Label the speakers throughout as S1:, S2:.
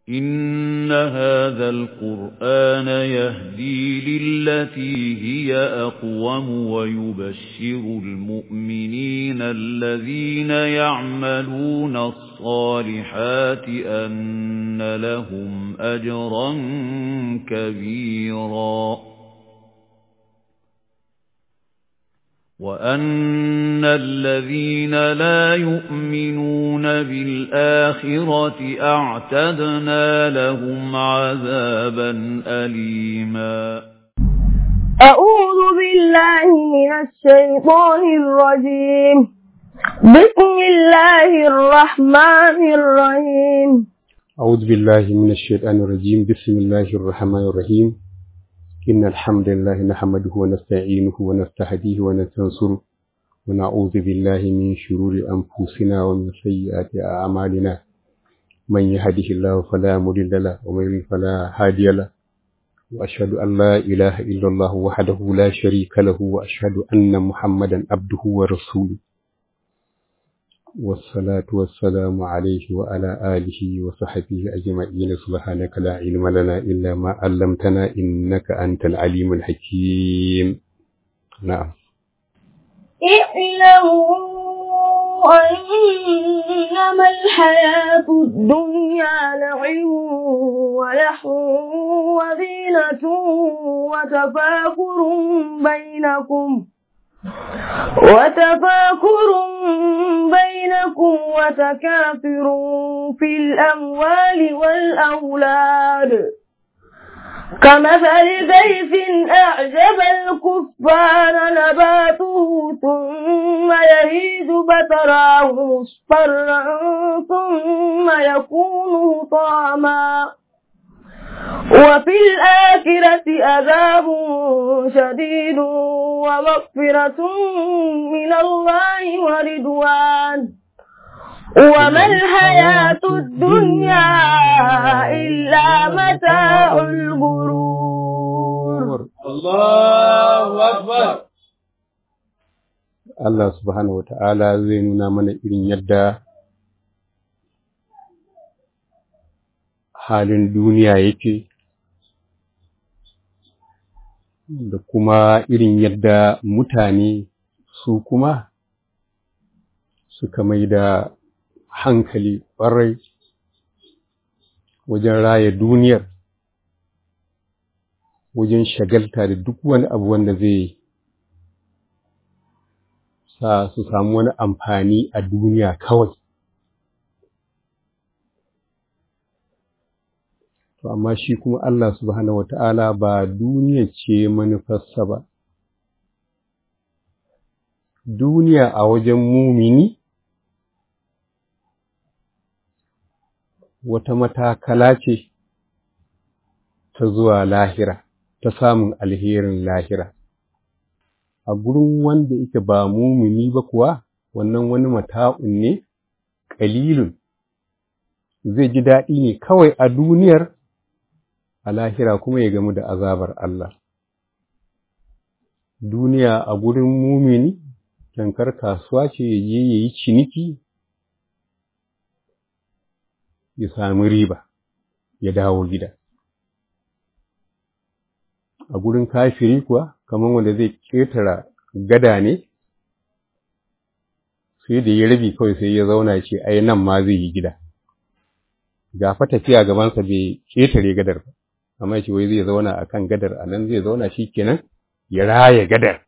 S1: إِنَّ هَذَا الْقُرْآنَ يَهْدِي لِلَّتِي هِيَ أَقْوَمُ وَيُبَشِّرُ الْمُؤْمِنِينَ الَّذِينَ يَعْمَلُونَ الصَّالِحَاتِ أَنَّ لَهُمْ أَجْرًا كَبِيرًا وَأَنَّ الَّذِينَ لَا يُؤْمِنُونَ بِالْآخِرَةِ أَعْتَدْنَا لَهُمْ عَذَابًا أَلِيمًا
S2: أعوذ بالله من الشيطان الرجيم بسم الله الرحمن الرحيم
S3: أعوذ بالله من الشيطان الرجيم بسم الله الرحمن الرحيم إن الحمد لله نحمده ونستعينه ونستهديه ونستنصره ونعوذ بالله من شرور أنفسنا ومن سيئات أعمالنا من يهده الله فلا مضل له ومن يضلل فلا هادي له وأشهد أن لا إله إلا الله وحده لا شريك له وأشهد أن محمدا عبده ورسوله والصلاة والسلام عليه وعلى آله وصحبه أجمعين سبحانك لا علم لنا إلا ما علمتنا إنك أنت العليم الحكيم نعم
S2: اعلموا أنما الحياة الدنيا لعب ولحو وزينة وتفاكر بينكم وتفاكر بينكم وتكاثر في الأموال والأولاد كمثل غيث أعجب الكفار نباته ثم يهيج فتراه مصفرا ثم يكون طعما وفي الآخرة عذاب شديد ومغفرة من الله ورضوان وما الحياة الدنيا إلا متاع الغرور
S1: الله أكبر
S3: Allah subhanahu wata'ala zai nuna mana irin yadda halin duniya yake da kuma irin yadda mutane su kuma suka mai da hankali ƙwarai wajen raya duniyar wajen shagalta da duk wani abu wanda zai sa su samu wani amfani a duniya kawai to amma shi kuma Allah subhanahu wata'ala ba duniya ce manufarsa ba duniya a wajen mumini wata matakala ce ta zuwa lahira ta samun alherin lahira a gurin wanda yake ba mumini ba kuwa wannan wani mata'un ne ƙalilun zai ji daɗi ne kawai a duniyar a lahira kuma ya gamu da azabar Allah. Duniya a gurin mumini, tankar kasuwa ce ya je ya yi ciniki, ya sami riba, ya dawo gida. A gurin kafiri kuwa, kamar wanda zai ƙetara gada ne, sai da ya rabi kawai sai ya zauna ce, ai nan ma zai yi gida. Gafa tafiya gabansa bai ƙetare gadar ba. amma shi wai zai zauna a kan gadar a nan zai zauna shi kenan ya raya gadar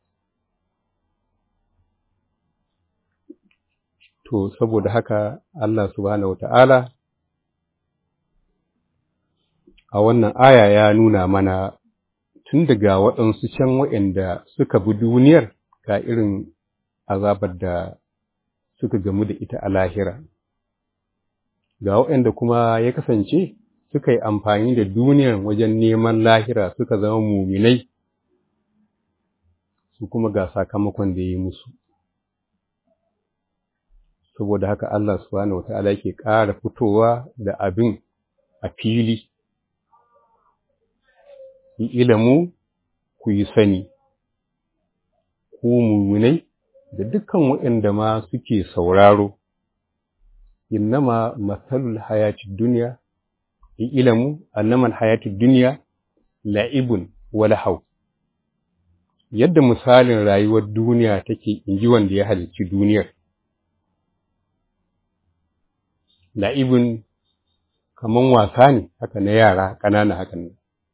S3: to saboda haka Allah subhanahu wata'ala a wannan aya ya nuna mana tun daga waɗansu can waɗanda suka bi duniyar ga irin azabar da suka gamu da ita a lahira ga waɗanda kuma ya kasance suka yi amfani da duniyar wajen neman lahira suka zama muminai su kuma ga sakamakon da ya yi musu saboda haka Allah subhanahu wata'ala yake ƙara fitowa da abin a fili yi ilimu ku yi sani ku muminai da dukkan waɗanda ma suke sauraro innama matsalul hayati duniya ilamu annaman hayatud dunya la'ibun wa lahaw yadda misalin rayuwar duniya take inji wanda ya halicci duniyar la'ibun kaman wasa ne haka na yara ƙanana hakan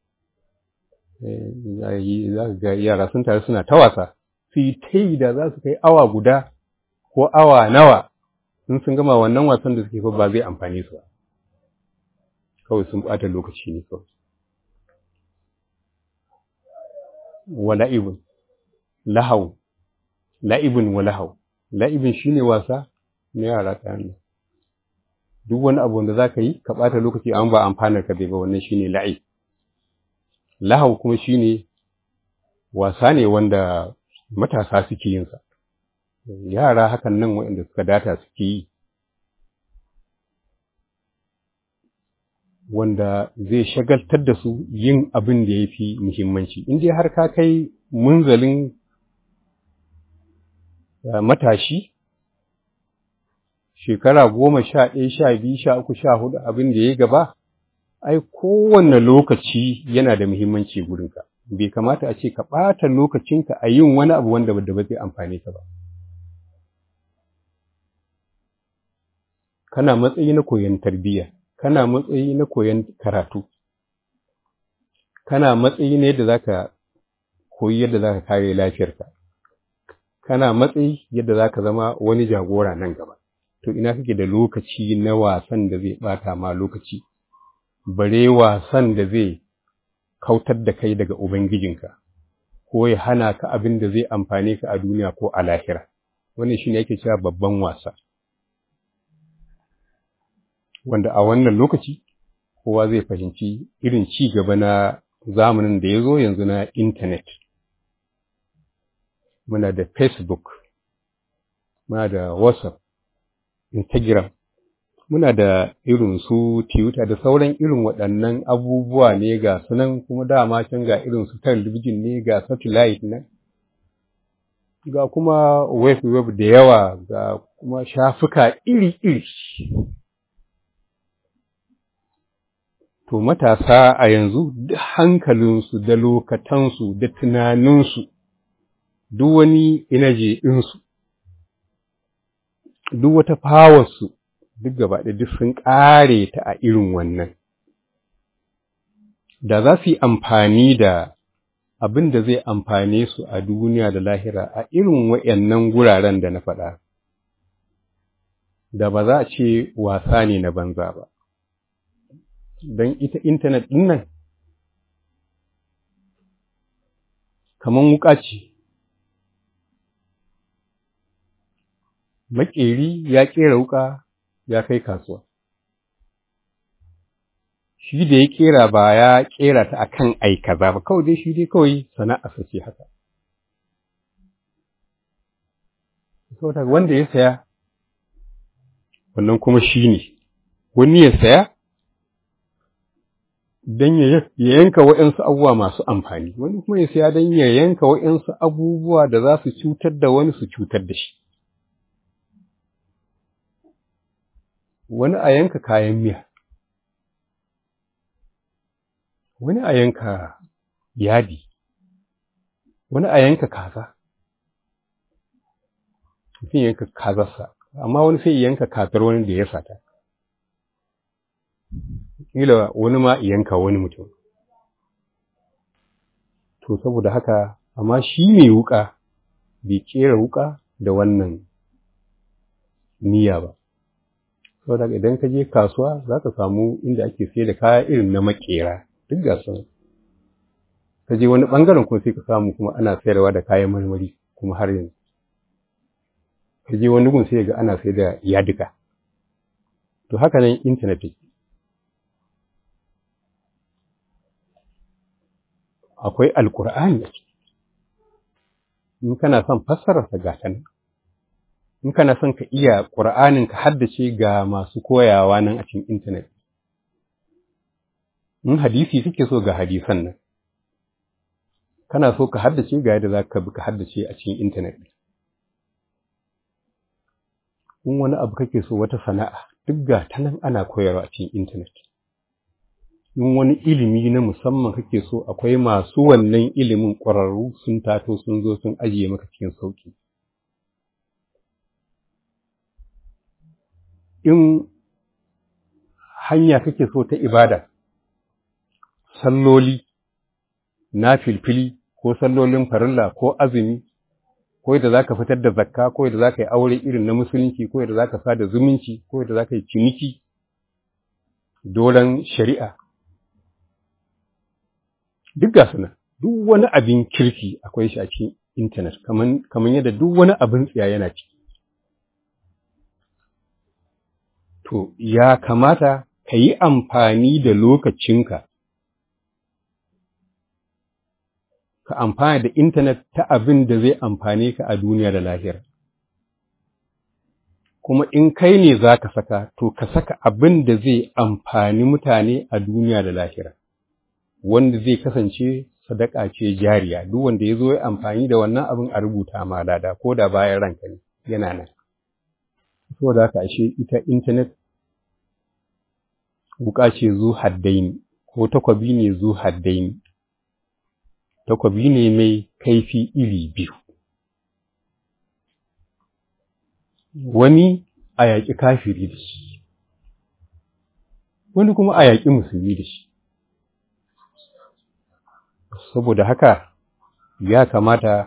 S3: za ga yara sun tare suna ta wasa su yi ta yi da za su kai awa guda ko awa nawa in sun gama wannan wasan da suke ba zai amfani su ba kawai sun ɓata lokaci ne kawai wa la'ibun lahau la'ibun wa lahau la'ibun shine wasa na yara ƙanana duk wani abu wanda za ka yi ka ɓata lokaci an ba amfanar ka bai ba wannan shine la'ib lahau kuma shine wasa ne wanda matasa suke yin sa yara hakan nan waɗanda suka data suke yi wanda zai shagaltar da su yin abin da ya fi muhimmanci in dai har ka kai munzalin matashi shekara goma sha ɗaya sha biyu sha uku sha hudu abin da ya gaba ai kowanne lokaci yana da muhimmanci gurinka bai kamata a ce ka ɓata lokacinka a yin wani abu wanda da ba zai amfane ka ba kana matsayi na koyon tarbiyya kana matsayi na koyon karatu kana matsayi na yadda zaka koyi yadda zaka kare lafiyarka kana matsayi yadda zaka zama wani jagora nan gaba to ina kake da lokaci na wasan da zai bata ma lokaci bare wasan da zai kautar da kai daga ubangijinka ko ya hana ka abin da zai amfane ka a duniya ko a lahira wannan shine yake cewa babban wasa wanda a wannan lokaci kowa zai fahimci irin ci gaba na zamanin da ya zo yanzu na intanet muna da facebook muna da whatsapp instagram muna da irin su twitter da sauran irin waɗannan abubuwa ne ga sunan kuma dama can ga irin su talabijin ne ga satellite nan ga kuma web web da yawa ga kuma shafuka iri-iri to matasa a yanzu duk hankalinsu da lokatansu da tunaninsu duk wani inaje ɗinsu duk wata fawarsu duk gaba da duk sun ƙare ta a irin wannan da za su yi amfani da abin da zai amfane su a duniya da lahira a irin waɗannan guraren da na faɗa da ba za a ce wasa ne na banza ba don ita intanet ɗin nan kamar wuƙa ce maƙeri ya ƙera wuƙa ya kai kasuwa shi da ya ƙera ba ya ƙera ta a kan aikaza ba kawai dai shi dai kawai sana'a ce haka saboda wanda ya saya wannan kuma shi ne wani ya saya don ya yanka waɗansu abubuwa masu amfani, wani kuma ya siya don ya yanka waɗansu abubuwa da za su cutar da wani su cutar da shi. Wani a yanka kayan miya, wani a yanka yadi, wani a yanka kaza, mutum yanka kazarsa, amma wani sai yanka kazar wani da ya sata. kila wani ma yanka wani mutum. To, saboda haka, amma shi mai wuƙa bai ƙera wuƙa da wannan niyya ba. Saboda idan ka je kasuwa za ka samu inda ake sai da kaya irin na maƙera, duk ga sun. Ka je wani ɓangaren kuma sai ka samu kuma ana sayarwa da kayan marmari kuma har yanzu. Ka je wani gun sai ga ana sai da yadika. To, haka nan intanet take. akwai alkur'ani in kana son fassararsa ga ta nan in kana son ka iya ƙur'anin ka haddace ga masu koyawa nan a cikin intanet in hadisi suke so ga hadisan nan kana so ka haddace ga yadda za ka bi ka haddace a cikin intanet in wani abu kake so wata sana'a duk ga ta nan ana koyarwa a cikin intanet in wani ilimi na musamman kake so akwai masu wannan ilimin ƙwararru sun tato sun zo sun ajiye maka cikin sauƙi in hanya kake so ta ibada salloli na filfili ko sallolin farilla ko azumi ko yadda za ka fitar da zakka ko yadda za ka yi aure irin na musulunci ko yadda za ka sada zumunci ko yadda za ka yi ciniki dolan shari'a duk ga suna duk wani abin kirki akwai shi a cikin intanet kamar yadda duk wani abin tsiya yana ciki to ya kamata ka yi amfani da lokacinka ka amfana da intanet ta abin da zai amfane ka a duniya da lahira. Kuma in kai ne za ka saka, to ka saka abin da zai amfani mutane a duniya da lahira, wanda zai kasance sadaka ce jariya, duk wanda ya zo ya amfani da wannan abin a rubuta ma lada, ko da bayan ranka ne, yana nan. Saboda haka ashe ita intanet wuka ce zu haddaini, ko takwabi ne zu haddaini. takwabi ne mai kaifi iri biyu. Wani a yaƙi kafiri da shi, wani kuma a yaƙi musulmi da shi. Saboda haka ya kamata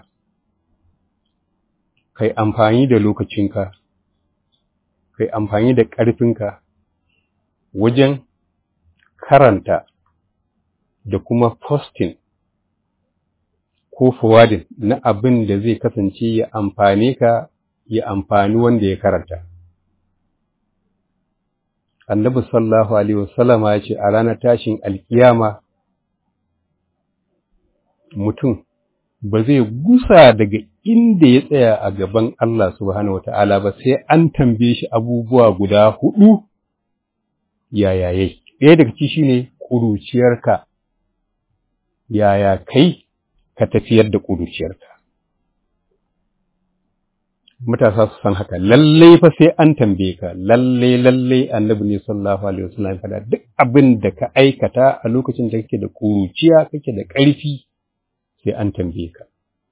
S3: kai amfani da lokacinka, kai amfani da ƙarfinka wajen karanta da kuma posting ko forwarding na abin da zai kasance ya amfane ka ya amfani wanda ya karanta. Annabi sallallahu Alaihi wasallama ya ce a ranar tashin alkiyama mutum ba zai gusa daga inda ya tsaya a gaban Allah subhanahu wa ta'ala ba sai an tambaye shi abubuwa guda hudu yaya yai. Ɗaya daga ci shi ne ƙuruciyarka, yaya kai ka tafiyar da ƙuruciyarka. Matasa su san haka, lallai fa sai an tambaye ka, lallai lallai annabi ne sallallahu alaihi wasallam fada duk abin da ka aikata a lokacin da kake da ƙuruciya, kake da ƙarfi, sai an tambaye ka.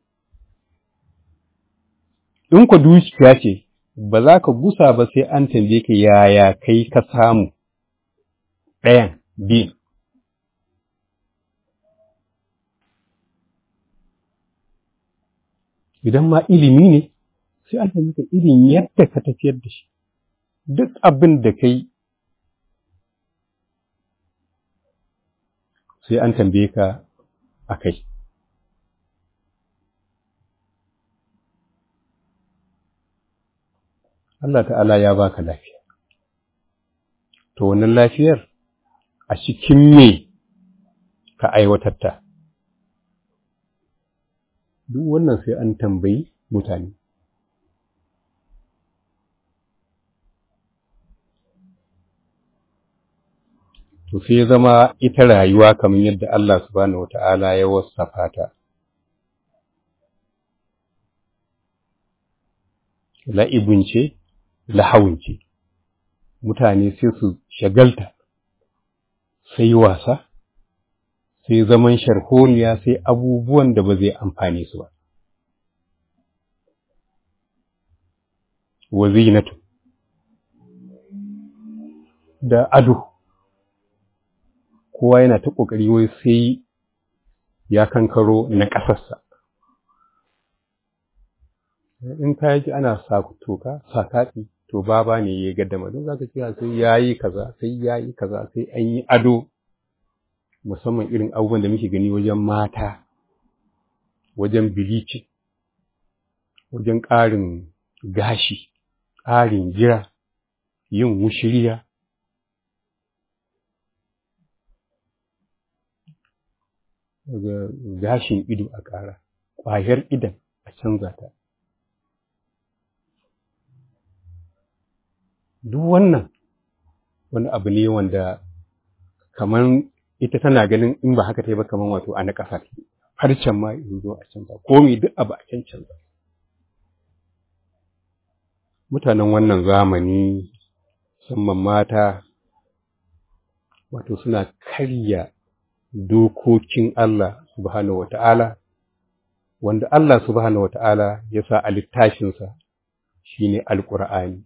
S3: In ku dukiya ce, ba za ka gusa ba sai an tambaye ka yaya kai ka samu ɗayan biyun. idan ma ilimi ne sai an maka irin yadda ka tafiyar da shi duk abin da kai sai an tambaye ka a kai Allah ta'ala ya baka lafiya to wannan lafiyar a cikin me ka aiwatar ta duk wannan sai an tambayi mutane. To sai zama ita rayuwa kamar yadda Allah subhanahu wa ta'ala ya wasafa ta. La'ibin ce, lahawun ce, mutane sai su shagalta, sai wasa, sai zaman sharholiya sai abubuwan da ba zai amfane su ba. Wa zinatu da ado, kowa yana ta ƙoƙari wai sai ya kankaro na ƙasarsa. In ka ji ana sa toka, sa kaɗi, to baba ne ya gaddama don za ka kira sai ya yi kaza, sai ya yi kaza, sai an yi ado. musamman irin abubuwan da muke gani wajen mata, wajen bilici, wajen ƙarin gashi, ƙarin gira, yin wushiriya. Daga gashin ido a ƙara, ƙwayar idan a canza ta. Duk wannan wani abu ne wanda kamar ita tana ganin in ba haka ta yi ba kamar wato a na ƙasa harcen ma in zo a canza komi duk abu a can canza mutanen wannan zamani musamman mata wato suna karya dokokin Allah subhanahu wata'ala wanda Allah subhanahu wata'ala ya sa a littafinsa shine alƙur'ani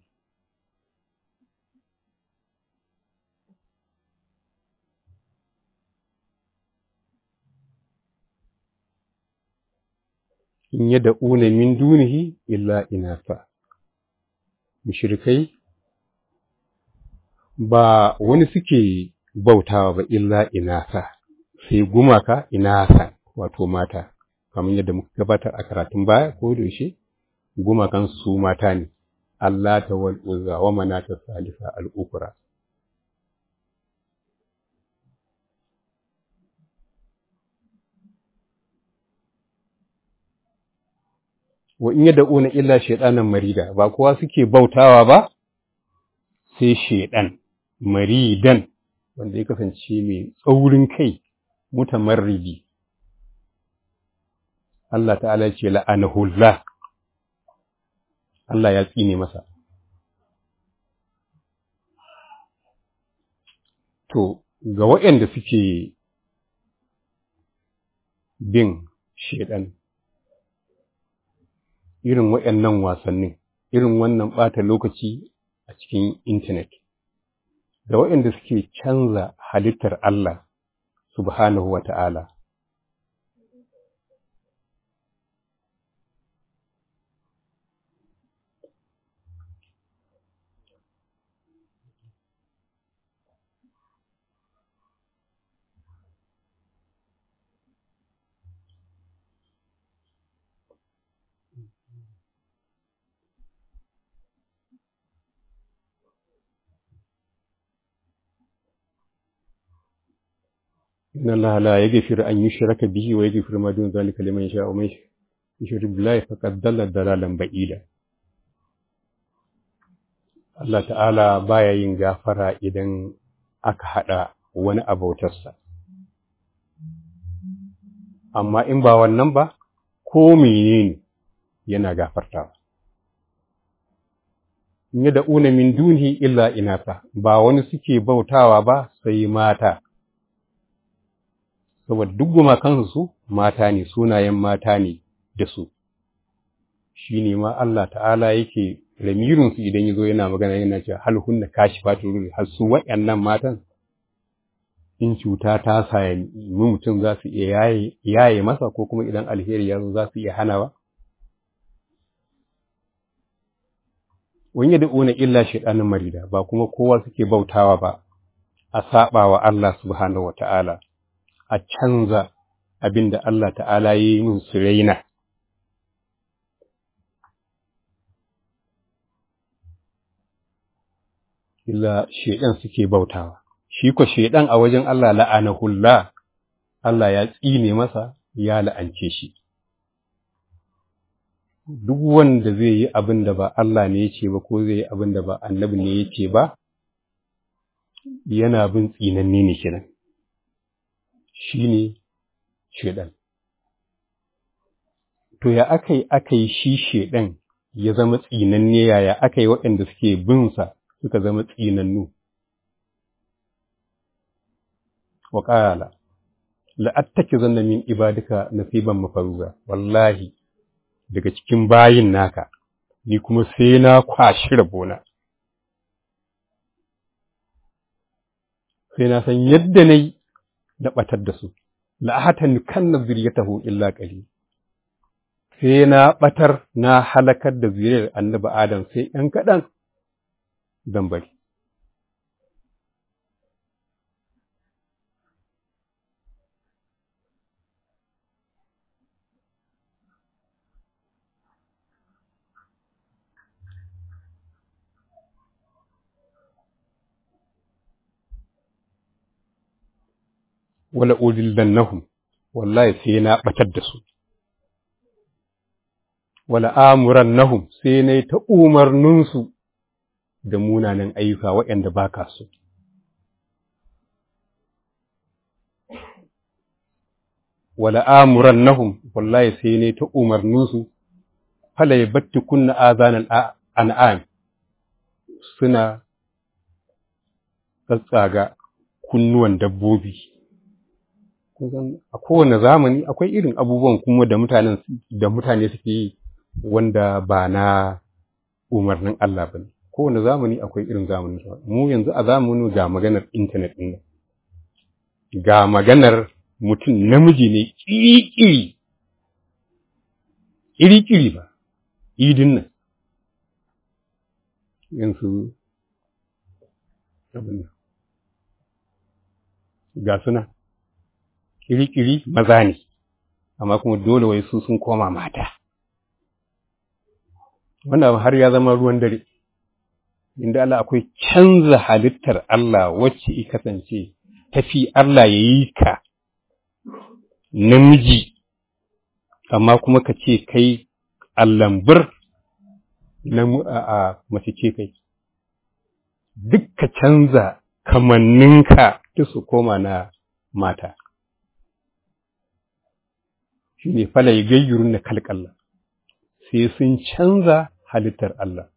S3: in yad'una min dunihi illa inasa mushrikai ba wani suke bautawa ba illa inasa sai gumaka inasa wato mata kamar yadda muka gabatar a karatun baya ko da yaushe gumakan su mata ne Allah ta wal uzza wa manata salisa al ukra wa in yad'una illa shaytanan marida ba kowa suke bautawa ba sai shaydan maridan wanda ya kasance mai tsaurin kai mutamarridi Allah ta'ala ce la'anahullah Allah ya tsine masa to ga waɗanda suke bin shaidan irin waɗannan wasannin irin wannan ɓata lokaci a cikin intanet da waɗanda suke canza halittar Allah subhanahu wa ta'ala. إن الله لا يغفر أن يشرك به ويغفر ما دون ذلك لمن يشاء ومن يشرك بالله فقد ضل ضلالا بعيدا Allah ta'ala baya yin gafara idan aka haɗa wani abautarsa. Amma in ba wannan ba, ko menene yana gafartawa. In yi da'una min duni illa inasa, ba wani suke bautawa ba sai mata. saboda duk gumakansu su mata ne sunayen mata ne da su shi ne ma Allah ta'ala yake lamirinsu idan ya zo yana magana yana cewa hal hunna kashi fatun ruri har su waɗannan matan in cuta ta sami mutum za su iya yaye masa ko kuma idan alheri ya zo za su iya hanawa wani da una illa shaɗanin marida ba kuma kowa suke bautawa ba a saɓa wa Allah subhanahu wa ta'ala a canza abin da Allah ta'ala yi min su raina. Illa shaiɗan suke bautawa, shi ko shaiɗan a wajen Allah la'anahullah, Allah ya tsine masa ya la'ance shi. Duk wanda zai yi abin da ba Allah ne ya ce ba ko zai yi abin da ba annabi ne ya ce ba, yana bin tsinanne ne kenan. shi ne shaiɗan. To, ya aka yi aka yi shi shaiɗan ya zama tsinanne yaya aka yi waɗanda suke binsa suka zama tsinannu. Wa ƙala, la'attaki zanna min ibadika nasiban mafaruza, wallahi, daga cikin bayin naka, ni kuma sai na kwashi rabona. Sai na san yadda na yi da ɓatar da su, la'ahatan kan na zuriyatahu illa ƙali. Sai na ɓatar na halakar da zuriyar annabi Adam sai ‘yan kaɗan zan bari. wala udillannahum wallahi sai na batar da su wala amurannahum sai na ta umarninsu da munanan ayyuka waɗanda ba ka so wala amurannahum wallahi sai ne ta umarninsu fala yabatti kunna azanan an'am suna tsatsaga kunnuwan dabbobi a kowane zamani akwai irin abubuwan kuma da mutanen da mutane suke yi wanda ba na umarnin Allah ba ne kowane zamani akwai irin zamanin mu yanzu a zamanin ga maganar intanet ɗin ga maganar mutum namiji ne ƙiri-ƙiri ƙiri-ƙiri ba idin nan yanzu abin ga suna ƙiri-ƙiri maza ne amma kuma dole wai su sun koma mata wannan har ya zama ruwan dare inda Allah akwai canza halittar Allah wacce i kasance tafi Allah ya yi ka namiji amma kuma ka ce kai allambur na a mace ce kai duk ka canza kamanninka duk su koma na mata shi ne fala ya gayyurun na kalkalla sai sun canza halittar Allah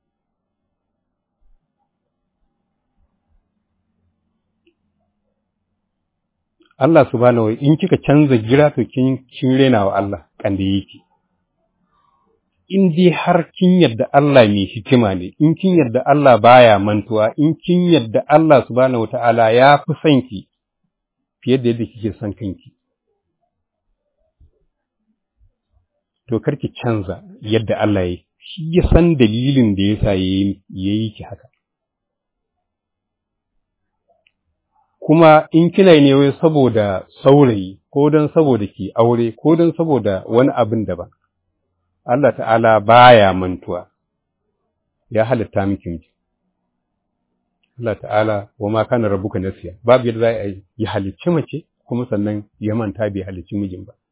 S3: Allah subhanahu wa in kika canza gira to kin kin rena wa Allah kan da yake in dai har kin yadda Allah mai hikima ne in kin yadda Allah baya mantuwa in kin yadda Allah subhanahu wataala ya fi son ki fiye da yadda kike son kanki to karki canza yadda Allah ya shi ya san dalilin da yasa yayi yayi ki haka kuma in kina ne wai saboda saurayi ko don saboda ki aure ko don saboda wani abin daban Allah ta'ala baya mantuwa ya halitta miki miki Allah ta'ala wa ma kana rabbuka nasiya babu yadda za a yi halicci mace kuma sannan ya manta bai halicci mijin ba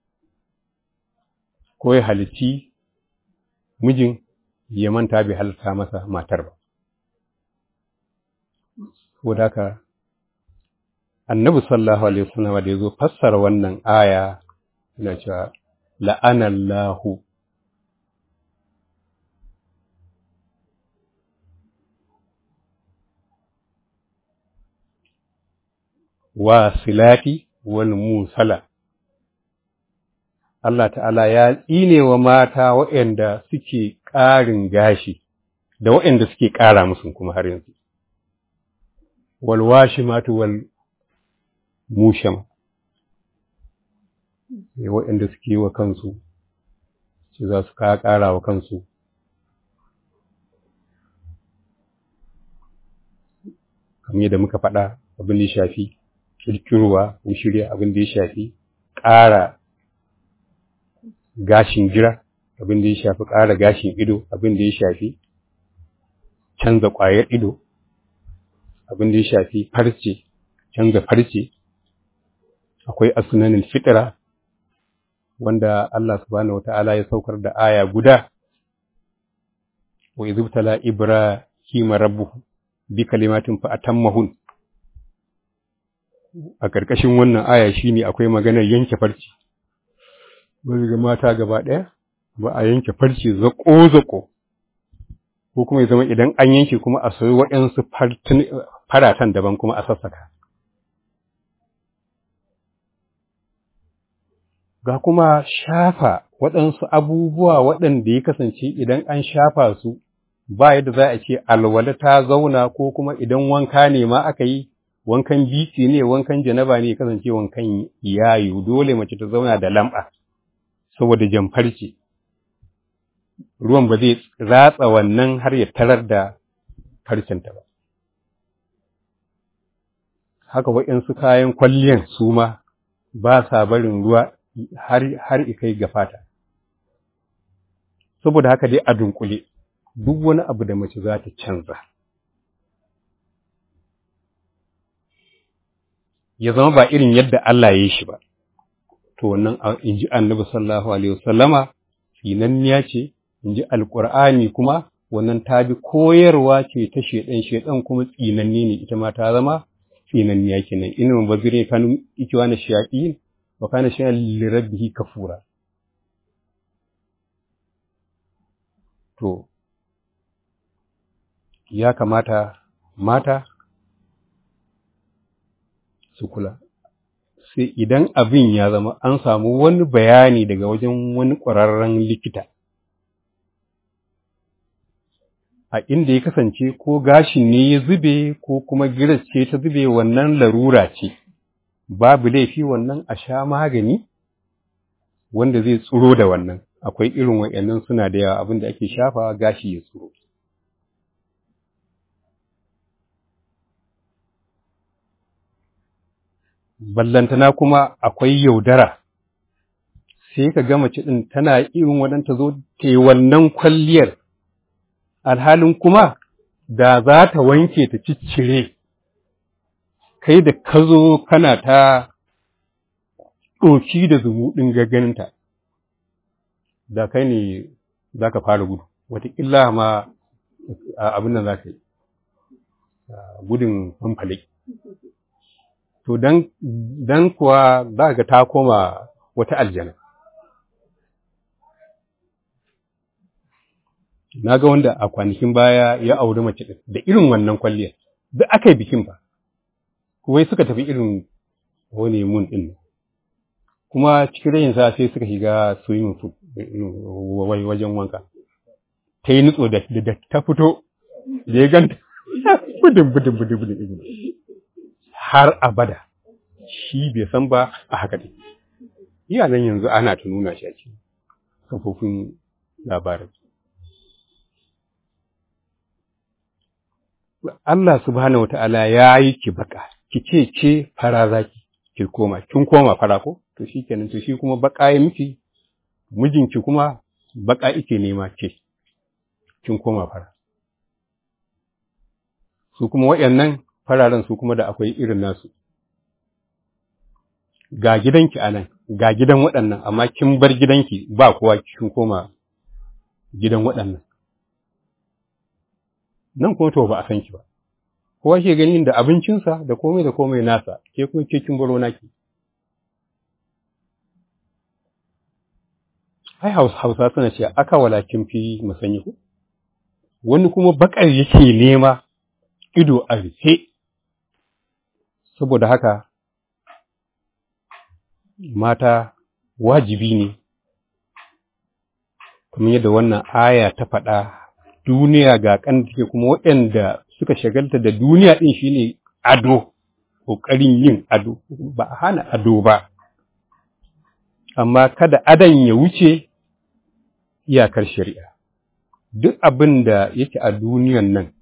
S3: ko ya halicci mijin ya manta bai halitta masa matar ba saboda haka annabi sallallahu alaihi wasallam da yazo fassara wannan aya yana cewa la'anallahu wasilati wal musala Allah ta'ala ya tsine wa mata waɗanda suke ƙarin gashi da waɗanda suke ƙara musu kuma har yanzu wal washimatu wal musham waɗanda suke wa kansu su za su ƙara wa kansu kamar yadda muka faɗa abin da ya shafi kirkirowa ko shirya abin da ya shafi ƙara gashin gira abin da ya shafi ƙara gashin ido abin da ya shafi canza ƙwayar ido abin da ya shafi farce canza farce akwai asunanin fitira wanda Allah subhanahu wata'ala ya saukar da aya guda wa izubtala ibrahima rabbuhu bi kalimatin fa atammahun a ƙarƙashin wannan aya shine akwai maganar yanke farce wani ga mata gaba ɗaya ba a yanke farce zaƙo-zaƙo ko kuma ya zama idan an yanke kuma a soyi waɗansu faratan daban kuma a sassaka ga kuma shafa waɗansu abubuwa waɗanda ya kasance idan an shafa su ba yadda za a ce alwala ta zauna ko kuma idan wanka ne ma aka yi wankan biki ne wankan janaba ne ya kasance wankan yayu dole mace ta zauna da lamba saboda jamfarce ruwan ba zai ratsa wannan har ya tarar da farcenta ba haka waɗansu kayan kwalliyan su ma ba sa barin ruwa har har ikai ga fata saboda haka dai a dunkule duk wani abu da mace za ta canza ya zama ba irin yadda Allah ya yi shi ba to wannan in ji annabi sallallahu alaihi wasallama tsinanniya ce in ji alƙur'ani kuma wannan ta bi koyarwa ce ta shedan shedan kuma tsinanni ne ita ma ta zama tsinanniya kenan inna mubazzirin kanu ikiwana shayatin wa kana shay'an li rabbihi kafura to ya kamata mata su kula sai idan abin ya zama an samu wani bayani daga wajen wani ƙwararren likita a inda ya kasance ko gashin ne ya zube ko kuma giras ce ta zube wannan larura ce babu laifi wannan a sha magani wanda zai tsuro da wannan akwai irin wa'annan suna da yawa abin da ake shafa gashi ya tsuro ballantana kuma akwai yaudara sai ka ga mace ɗin tana irin waɗanta zo ta yi wannan kwalliyar alhalin kuma da za ta wanke ta ciccire kai da ka zo kana ta ɗoki da zumuɗin gagganinta da kai ne za ka fara gudu wataƙila ma abin nan za ka yi gudun fanfale to dan kuwa za ga ta koma wata aljana na ga wanda a kwanakin baya ya auri mace ɗin da irin wannan kwalliyar duk aka yi bikin ba wai suka tafi irin wani mun ɗin kuma cikin rayin sa sai suka shiga swimming pool wai wajen wanka ta yi nutso da ta fito da ya ganta budin budin budin budin har abada shi bai san ba a haka ɗin iya nan yanzu ana ta nuna shi a cikin kafofin labarai Allah subhanahu wata'ala ya yi ki baka, ki ce ce fara zaki, ki koma, kin koma fara ko? To shi kenan, to shi kuma baka ya miki, mijinki kuma baka ike nema ce, kin koma fara. Su kuma waɗannan fararen su kuma da akwai irin nasu. Ga gidanki a nan, ga gidan waɗannan, amma kin bar gidanki ba kowa kin koma gidan waɗannan. nan kuma to ba a san ki ba kowa ke gani da abincinsa da komai da komai nasa ke kuma ke kin baro naki ai hausa suna ce aka walakin fi musanyi ku wani kuma bakar yake nema ido a rufe saboda haka mata wajibi ne kamar yadda wannan aya ta faɗa duniya ga kan take kuma waɗanda suka shagalta da duniya ɗin shine ado ƙoƙarin yin ado ba a hana ado ba amma kada adon ya wuce iyakar shari'a duk abin da yake a duniyan nan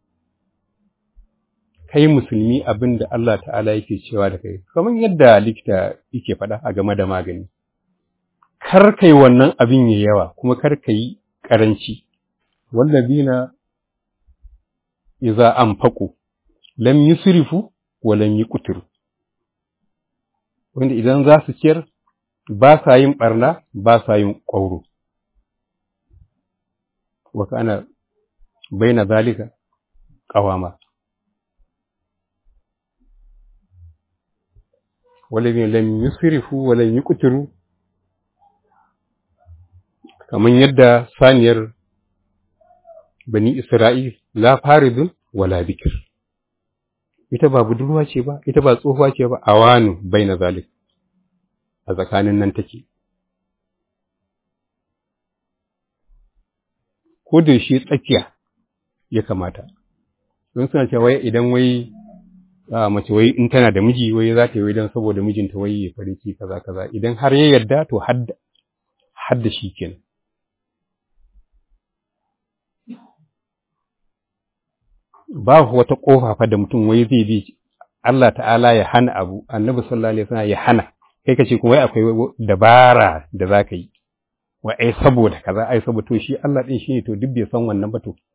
S3: kai musulmi abin da Allah ta'ala yake cewa da kai kamar yadda likita yake faɗa a game da magani kar kai wannan abin ya yawa kuma kar ka yi ƙaranci wallazina idza anfaqu lam yusrifu wa lam yuqtiru wanda idan za su ciyar ba sa yin barna ba sa yin ƙwauro wa kana baina zalika qawama wallazina lam yusrifu wa lam yuqtiru kaman yadda saniyar bani Isra'il la faridun wala bikir. Ita ba budurwa ce ba, ita ba tsohuwa ce ba, awanu bai na zalik, a tsakanin nan take. Ko da shi tsakiya ya kamata, don suna cewa wai idan wai mace wai in tana da miji wai za ta yi wai don saboda mijinta wai ya farin ciki kaza kaza idan har ya yarda to hadda shi kenan. babu wata ƙofa fa da mutum wai zai bi Allah ta'ala ya hana abu annabi sallallahu alaihi wasallam ya hana kai kace kuma wai akwai dabara da zaka yi wai ai saboda kaza ai saboda to shi Allah din shine to duk bai san wannan ba to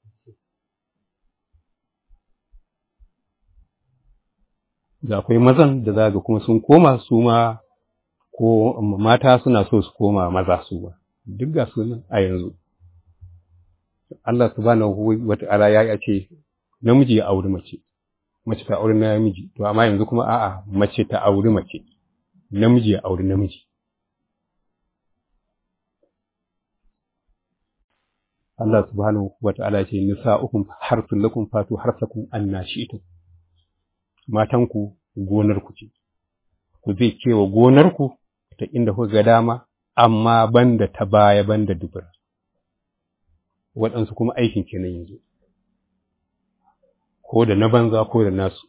S3: da akwai mazan da zaga kuma sun koma su ma ko mata suna so su koma maza su ba duk ga su a yanzu Allah subhanahu wa ta'ala ya ce namiji ya auri mace mace ta auri namiji to amma yanzu kuma a'a mace ta auri mace namiji ya auri namiji Allah subhanahu wa ta'ala ce nisa'ukum harsun lakum fatu harsakum anna shi'tum matanku gonarku ce ku zai kewa gonarku ta inda kuka ga dama amma banda ta baya banda dubura waɗansu kuma aikin kenan yanzu ko da na banza ko da nasu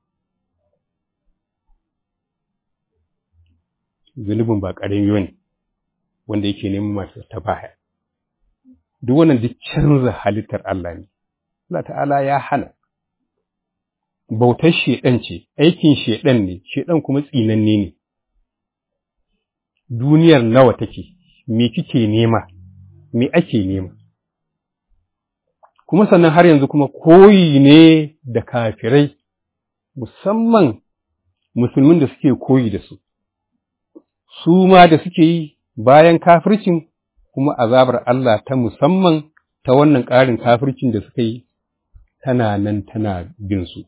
S3: zunubin ba ƙarami ne wanda yake neman masu ta baya duk wannan duk canza halittar Allah ne Allah ta'ala ya hana bautar shedan ce aikin shedan ne shedan kuma tsinanne ne duniyar nawa take me kike nema me ake nema kuma sannan har yanzu kuma koyi ne da kafirai musamman musulmin da suke koyi da su su ma da suke yi bayan kafircin kuma azabar Allah ta musamman ta wannan ƙarin kafircin da suka yi tana nan tana bin su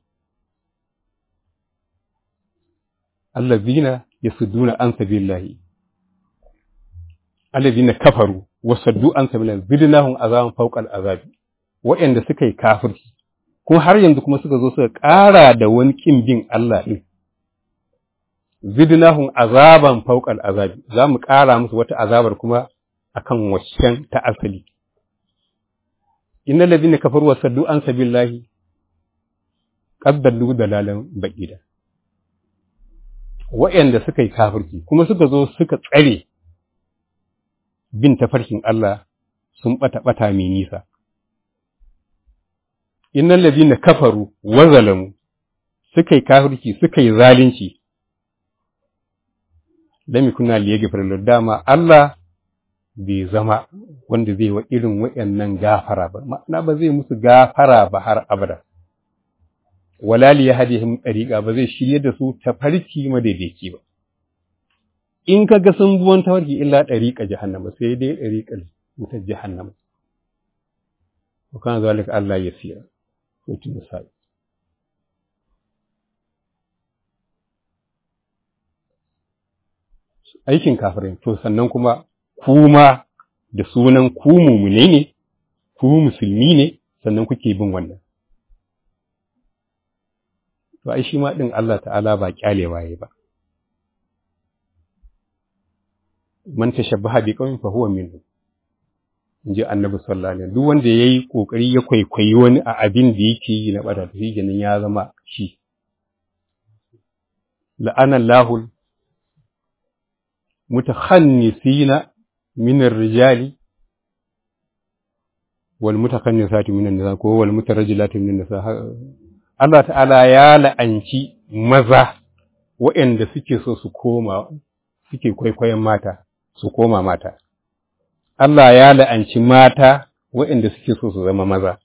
S3: allazina yasudduna an sabilillahi allazina kafaru wasaddu an sabilillahi zidnahum azaban fawqal azabi waɗanda suka yi kafirci kuma har yanzu kuma suka zo suka ƙara da wani ƙin bin Allah ɗin zidnahum azaban fawqal azabi za mu ƙara musu wata azabar kuma akan waccan ta asali innal ladina kafaru wasaddu an sabilillahi qad dallu dalalan baqida waɗanda suka yi kafirci kuma suka zo suka tsare bin tafarkin Allah sun bata bata mai nisa innal ladina kafaru wa zalamu suka yi kafirci suka yi zalunci lam yakuna liyaghfir dama Allah bai zama wanda zai wa irin wayannan gafara ba ma'ana ba zai musu gafara ba har abada wala li yahdihim tariqa ba zai shirye da su tafarki madaidaici ba in kaga sun buwan tafarki illa tariqa jahannama sai dai tariqal wutar jahannama wa kana zalika Allah yasira sautin nisa'i aikin kafirai to sannan kuma kuma da sunan ku mumune ne ku musulmi ne sannan kuke bin wannan to ai shi ma din Allah ta'ala ba kyalewa yayi ba man tashabbaha bi qaumin fa huwa minhum inji annabi sallallahu alaihi duk wanda yayi kokari ya kwaikwayi wani a abin da yake yi na bada to shi ya zama shi la'ana Allahul mutakhannisina min ar-rijali wal mutakhannisati min an-nisa ko wal mutarajjilati min an-nisa Allah ta'ala ya la'anci maza waɗanda suke so su koma suke kwaikwayon mata su koma mata Allah ya la'anci mata waɗanda suke so su zama maza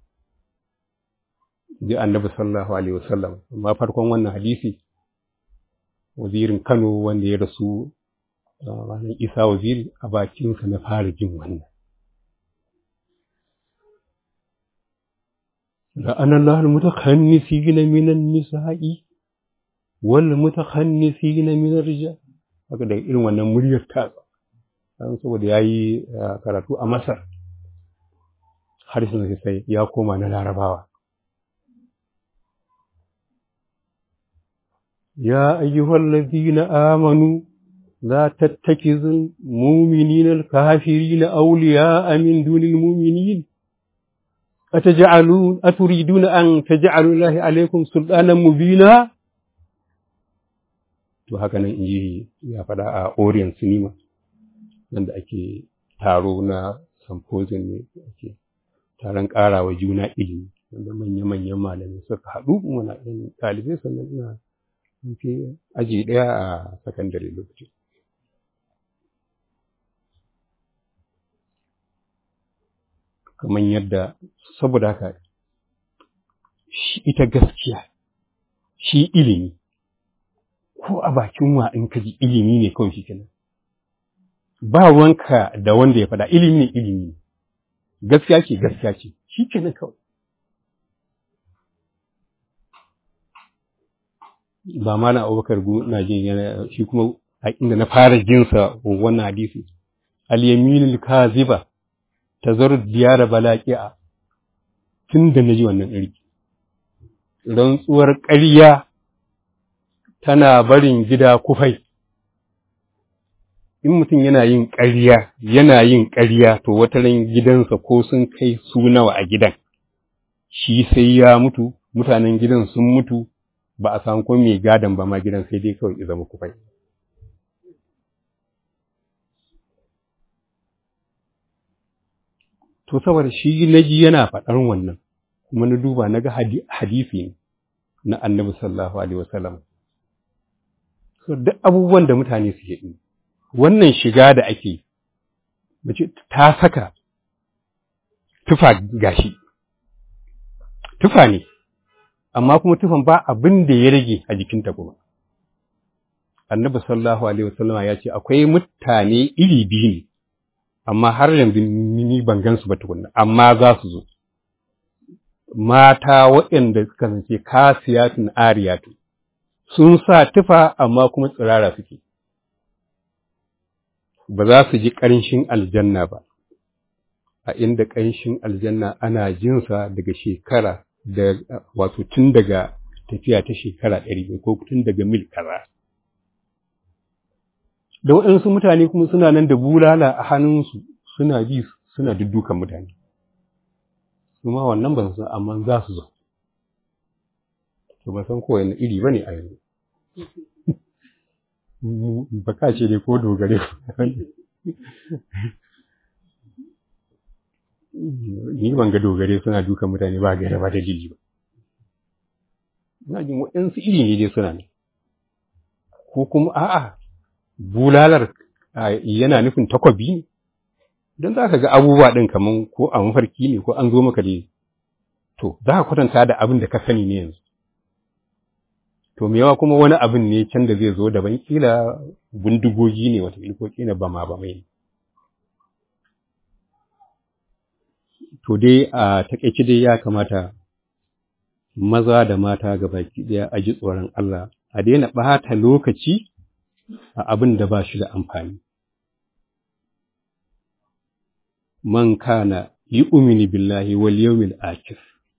S3: ji annabi sallallahu alaihi wasallam amma farkon wannan hadisi wazirin Kano wanda ya rasu ranar Isa waziri a bakinsa na fara jin wannan لأن الله المتخنسين من النساء والمتخنسين من الرجال haka da irin wannan muryar ta dan saboda yayi karatu a Masar harshen sai ya koma na Larabawa ya ayyuhal ladina amanu la tattakizul mu'minina al-kafirina awliya'a min dunil mu'minin أتجعلون أتريدون أن تجعلوا الله عليكم سلطانا مبينا to haka nan in ji ya faɗa a Orient Cinema nan da ake taro na symposium ne ake taron ƙarawa juna ilimi wanda manya-manyan malamai suka haɗu muna ɗan ɗalibai sannan ina fi aji ɗaya a sakandare lokaci. kamar yadda saboda haka ita gaskiya shi ilimi ko a bakin wa in ka ji ilimi ne kawai shi kenan ba wanka da wanda ya faɗa ilimi ne ilimi ne gaskiya ce gaskiya ce shi kenan kawai ba ma na abubakar gu na jin yana shi kuma a inda na fara jinsa wannan hadisi al-yaminul kaziba tazar diyara balaqi'a tun da naji wannan irki rantsuwar ƙarya tana barin gida kufai in mutum yana yin ƙarya yana yin ƙarya to wata ran gidansa ko sun kai su nawa a gidan shi sai ya mutu mutanen gidan sun mutu ba a samu ko mai gadon ba ma gidan sai dai kawai ya zama kufai to saboda shi naji yana faɗar wannan kuma na duba na ga hadisi ne na annabi sallallahu alaihi wasallam so duk abubuwan da mutane suke yi wannan shiga da ake mace ta saka tufa gashi tufa ne amma kuma tufan ba abin da ya rage a jikinta kuma annabi sallallahu alaihi wasallam ya ce akwai mutane iri biyu ne amma har yanzu ni ban gansu ba tukunna amma za su zo mata waɗanda suka zance kasiyatun ariyatu sun sa tufa amma kuma tsirara suke ba za su ji ƙanshin aljanna ba a inda ƙanshin aljanna ana jinsa daga shekara da wato tun daga tafiya ta shekara ɗari ko tun daga mil kaza da waɗansu mutane kuma suna nan da bulala a hannunsu suna bi suna duddukan mutane kuma wannan ban san amma za su zo to ba san ko wani iri bane a yanzu ba ka ce dai ko dogare ni ban ga dogare suna dukan mutane ba gaira ba dalili ba ina jin waɗansu iri ne dai suna ne ko kuma a'a bulalar yana nufin takwabi ne don za ka ga abubuwa ɗin kamar ko a mafarki ne ko an zo maka dai to za ka kwatanta da abin da ka sani ne yanzu to me yawa kuma wani abin ne can da zai zo daban kila bindigogi ne wata ko kila bama ba mai to dai a takaice dai ya kamata maza da mata ga baki ɗaya a ji tsoron Allah a daina ɓata lokaci a abin da ba shi da amfani. Man kana yi umini billahi wal yawmil akhir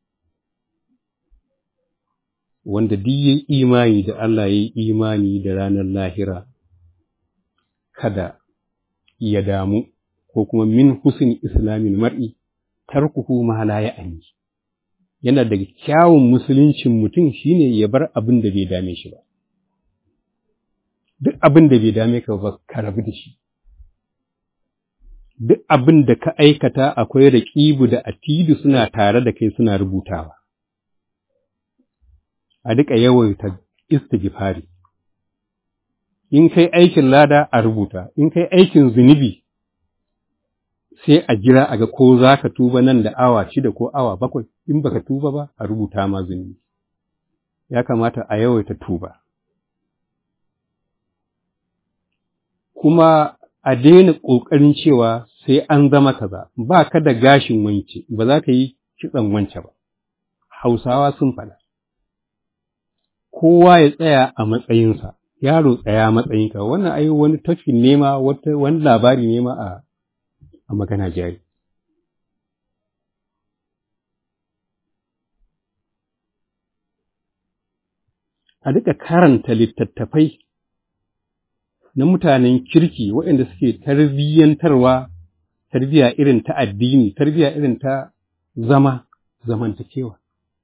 S3: wanda duk yayi imani da Allah yayi imani da ranar lahira kada ya damu ko kuma min husn islamil mar'i tarkuhu ma la ya'ni yana daga kyawun musuluncin mutum shine ya bar abin da bai dame shi ba duk abin da bai dame ka ba ka rabu da shi duk abin da ka aikata akwai raƙibu da atidu suna tare da kai suna rubutawa a duka yawaita istighfari in kai aikin lada a rubuta in kai aikin zunubi sai a jira a ga ko za ka tuba nan da awa shida ko awa bakwai in baka tuba ba a rubuta ma zunubi ya kamata a yawaita tuba kuma a daina ƙoƙarin cewa sai an zama kaza ba ka da gashin wance ba za ka yi kitson wance ba hausawa sun faɗa kowa ya tsaya a matsayinsa yaro tsaya matsayinka wannan ai wani tafin nema wani labari nema a a magana jari a duka karanta littattafai na mutanen kirki waɗanda suke tarbiyyantarwa tarbiyya irin ta addini tarbiyya irin ta zama zamantakewa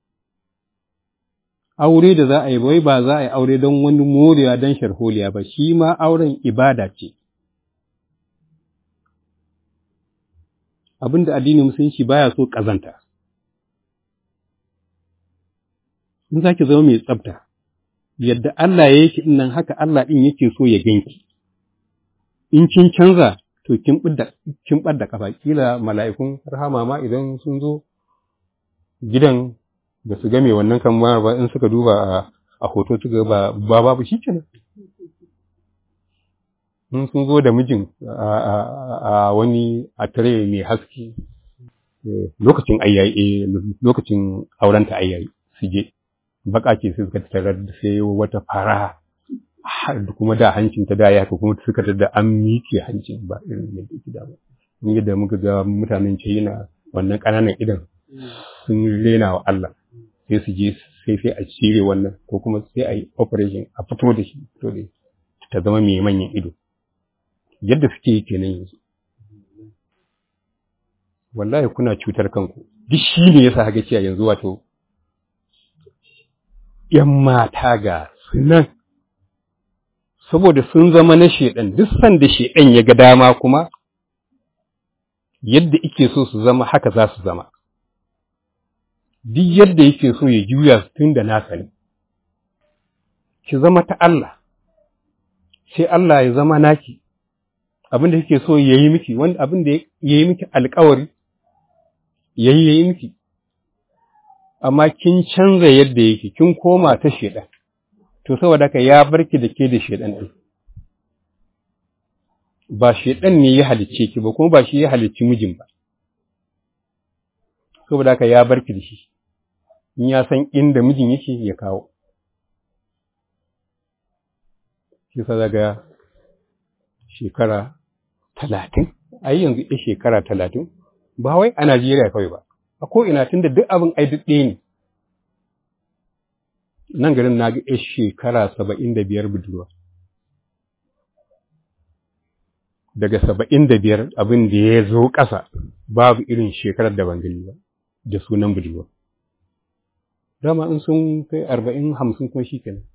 S3: aure da za a yi wai ba za a yi aure don wani morewa don sharholiya ba shi ma auren ibada ce abin da addinin musulunci baya so ƙazanta in za ki zama mai tsafta yadda Allah ya yake nan haka Allah ɗin yake so ya ganki. In kin canza, to kin kin ɓadda kafa kila mala'ikun rahama ma idan sun zo gidan da su game wannan kamar ba in suka duba a hoto suka ba ba babu shi kenan. In sun zo da mijin a wani a tare mai haske lokacin ayyayi lokacin aurenta ayyayi su je. baka ce sai suka tarar da sai wata fara kuma da hancin ta da ya haka kuma suka da an miƙe hancin ba irin yadda yake da ba mun yadda muka ga mutanen China wannan ƙananan idan sun rena wa Allah sai su je sai sai a cire wannan ko kuma sai a yi operation a fito da shi fito da ta zama mai manyan ido yadda suke yi kenan yanzu wallahi kuna cutar kanku duk shi ne yasa haka cewa yanzu wato ‘yan mata ga sunan saboda sun zama na shedan duk sanda shedan ya ga dama kuma yadda ike so su zama haka za su zama duk yadda yake so ya juya su tun da nasa ne ki zama ta Allah sai Allah ya zama naki abin da yake so ya yi miki wanda abin da ya yi miki alkawari ya yi ya yi miki amma kin canza yadda yake kin koma ta shedan to saboda haka ya barki da ke da shedan ɗin ba shedan ne ya halicce ki ba kuma ba shi ya halicci mijin ba saboda haka ya barki da shi in ya san inda mijin yake ya kawo shi sa daga shekara talatin a yanzu ya shekara talatin ba wai a Najeriya kawai ba a ko'ina tun da duk abin ai duk ɗaya ne nan garin na ga ‘yar shekara saba'in da biyar budurwa. Daga saba'in da biyar abin da ya zo ƙasa babu irin shekarar da ban gani ba da sunan budurwa. Dama in sun kai arba'in hamsin kuma shi kenan.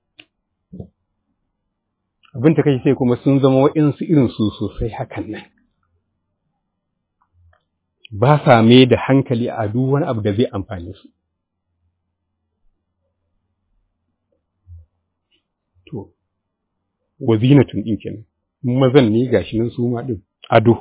S3: Abin ta kai sai kuma sun zama wa'insu irin su sosai hakan nan. Ba sa mai da hankali a duk wani abu da zai amfani su. to wazinatun ɗin kenan mazan ne gashi nan su ma ɗin ado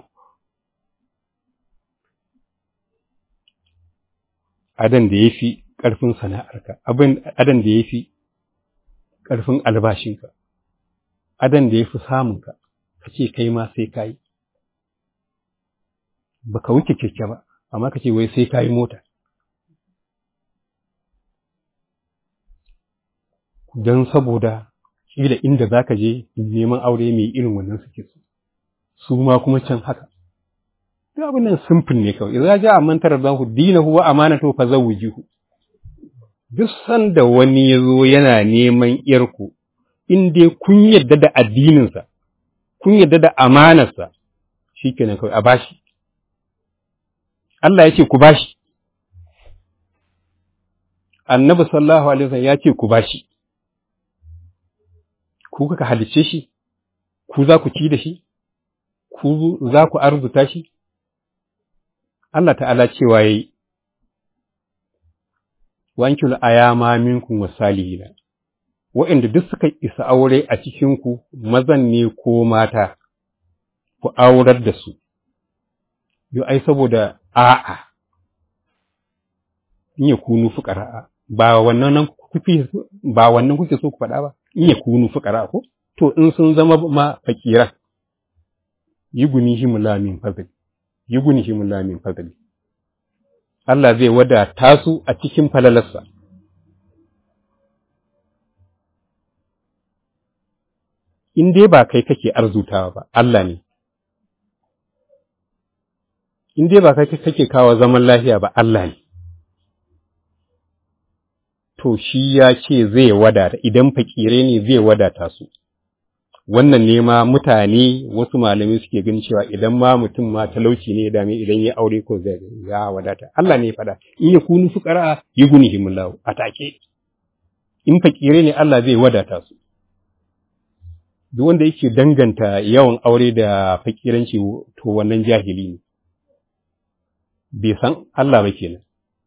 S3: adan da ya fi ƙarfin sana'arka abin adan da ya fi ƙarfin albashinka adan da ya fi samunka ka ce kai ma sai ka yi ba ka wuce keke ba amma ka ce wai sai ka yi mota don saboda kila inda za ka je neman aure mai irin wannan suke so su ma kuma can haka duk abin nan simple ne kawai idza ja amantar zahu dinahu wa amanatu fa zawwijuhu duk sanda wani ya zo yana neman yarku in dai kun yadda da addininsa kun yadda da amanarsa shikenan kawai a bashi Allah ya ce ku bashi annabi sallallahu alaihi wasallam ya ce ku bashi ku kuka halicce shi, ku za ku ci da shi, ku za ku arzuta shi? Allah ta'ala cewa ya yi, wankil ayama minkum wasalihina waɗanda duk suka isa aure a cikinku mazan ne ko mata, ku aurar da su, yo ai saboda a'a, in ya kunu fuƙara'a, ba wannan ba wannan kuke so ku faɗa ba. in ya kunu fuƙara ko to in sun zama ma fakira yi guni shi mulamin fadli yi guni shi mulamin fadli Allah zai wadata su a cikin falalarsa in dai ba kai kake arzutawa ba Allah ne in dai ba kai kake kawo zaman lafiya ba Allah ne to shi ya ce zai wadata idan fakire ne zai wadata su wannan ne ma mutane wasu malamai suke ganin cewa idan ma mutum ma talauci ne ya dame idan ya aure ko zai ya wadata Allah ne ya faɗa in ya kunu fuqara yughnihimullahu atake in fakire ne Allah zai wadata su duk wanda yake danganta yawan aure da fakiranci to wannan jahili ne bai san Allah ba kenan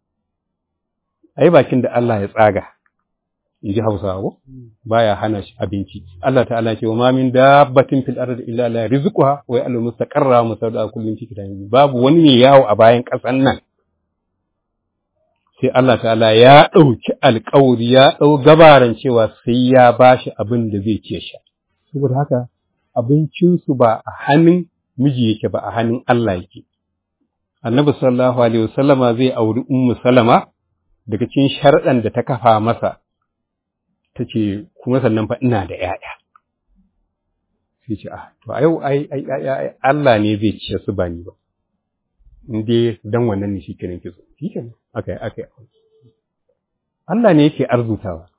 S3: ai bakin da Allah ya tsaga in ji Hausawa ko baya hana shi abinci Allah ta'ala ce wa ma min dabbatin fil ardi illa la rizquha wa ya'lamu mustaqarra wa mustawda kullin fi kitabin babu wani ne yawo a bayan kasan nan sai Allah ta'ala ya dauki alƙawari ya dau gabaran cewa sai ya bashi abin da zai ce sha saboda haka abincin su ba a hannun miji yake ba a hannun Allah yake Annabi sallallahu alaihi wasallama zai auri Ummu Salama daga cikin sharɗan da ta kafa masa ta ce kuma sannan fa ina da ‘ya'ya. Sai ce, ah, to a yau ai, ai, ai, Allah ne zai ce su ba ni ba, in dai dan wannan ne shi kenan kizo, shi kenan aka yi, aka yi. Allah ne yake arzutawa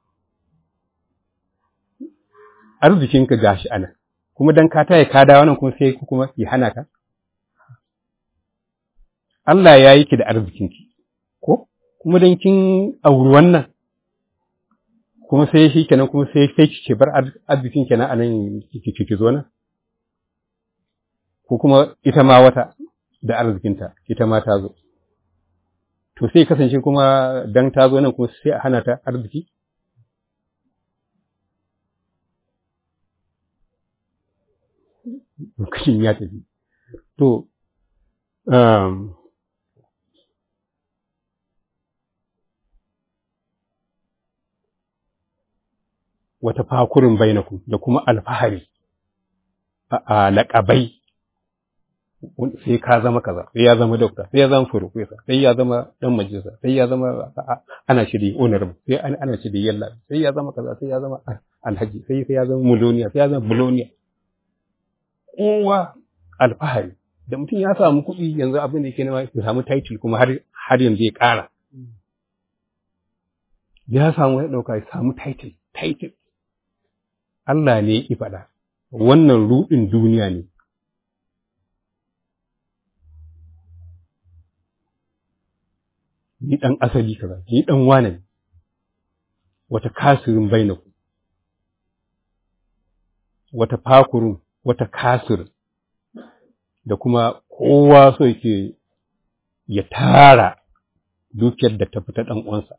S3: arzikinka gashi ana kuma dan ka taya ka dawo nan kuma sai kuma ya hana ka Allah ya yi ki da arzikinki ko kuma dan kin auri wannan kuma sai shi kenan kuma sai sai ki bar arzikin kenan anan ki ki zo nan ko kuma ita ma wata da arzikinta ita ma ta zo to sai kasance kuma dan ta zo nan kuma sai a hana ta arziki lokacin ya tafi to um, wata fakurin bainaku da kuma alfahari a laƙabai sai ka zama kaza sai ya zama dokta sai ya zama furofesa sai ya zama dan majalisa sai ya zama ana shiri honorable sai ana shiri yalla sai ya zama kaza sai ya zama alhaji sai sai ya zama muloniya sai ya zama buloniya kowa alfahari da mutum ya samu kuɗi yanzu abin da yake nema ya samu title kuma har har yanzu ya ƙara ya samu ya ɗauka ya samu title title Allah ne ya faɗa wannan ruɗin duniya ne ni ɗan asali kaza ni ɗan wane ne wata kasirin bainaku wata fakurun wata kasir da kuma kowa so yake ya tara dukiyar da ta fita ɗan uwansa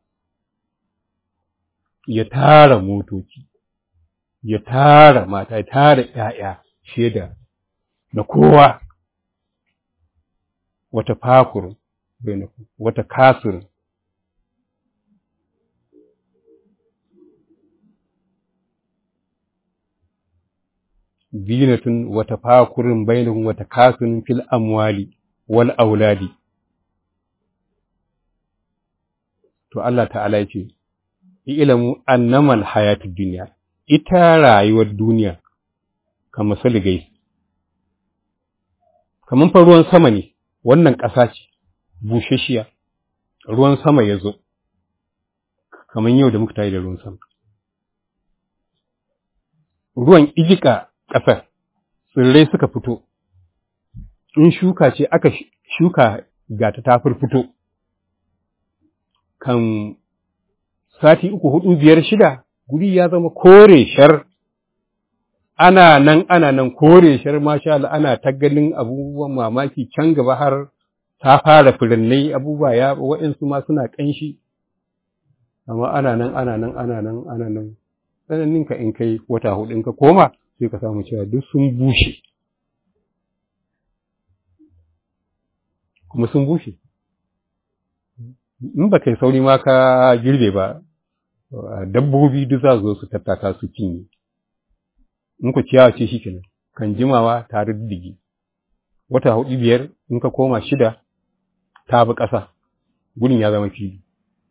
S3: ya tara motoci ya tara mata ya tara ‘ya'ya shaida na kowa wata fakurun wata kasir zinatun wata fakurin bainahum wata kasirin fil amwali wal auladi to Allah ta'ala ya ce ilamu annamal hayatud dunya ita rayuwar duniya kamar saligai kamar fa ruwan sama ne wannan ƙasa ce bushashiya ruwan sama ya zo kamar yau da muka tayi da ruwan sama ruwan ijika ƙasar tsirrai suka fito in shuka ce aka shuka gata ta fito kan sati uku hudu biyar shida guri ya zama kore shar ana nan ana nan kore shar masha Allah ana ta ganin abubuwan mamaki can gaba har ta fara firinnai abubuwa ya wa'insu ma suna ƙanshi amma ana nan ana nan ana nan ana nan tsananin ka in kai wata hudu in ka koma sai ka samu cewa duk sun bushe kuma sun bushe in ba kai sauri ma ka girbe ba dabbobi duk za su zo su tattaka su cinye in ku ciyawa ce shikenan kan jimawa tare da digi wata hudu biyar in ka koma shida ta bi ƙasa gudun ya zama fili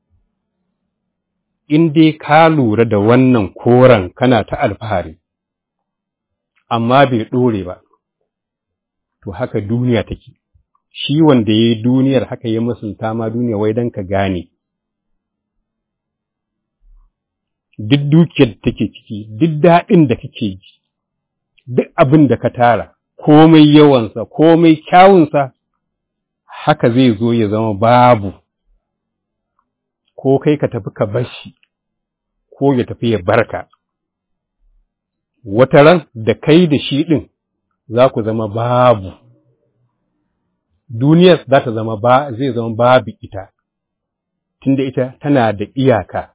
S3: in dai ka lura da wannan koren kana ta alfahari amma bai ɗore ba to haka duniya take shi wanda ya yi duniyar haka ya musulta ma duniya wai don ka gane duk dukiyar da take ciki duk daɗin da kake ji duk abin da ka tara komai yawansa komai kyawunsa haka zai zo ya zama babu ko kai ka tafi ka bashi ko ya tafi ya barka wata ran da kai da shi ɗin za ku zama babu duniyar za ta zama ba zai zama babu ita tunda ita tana da iyaka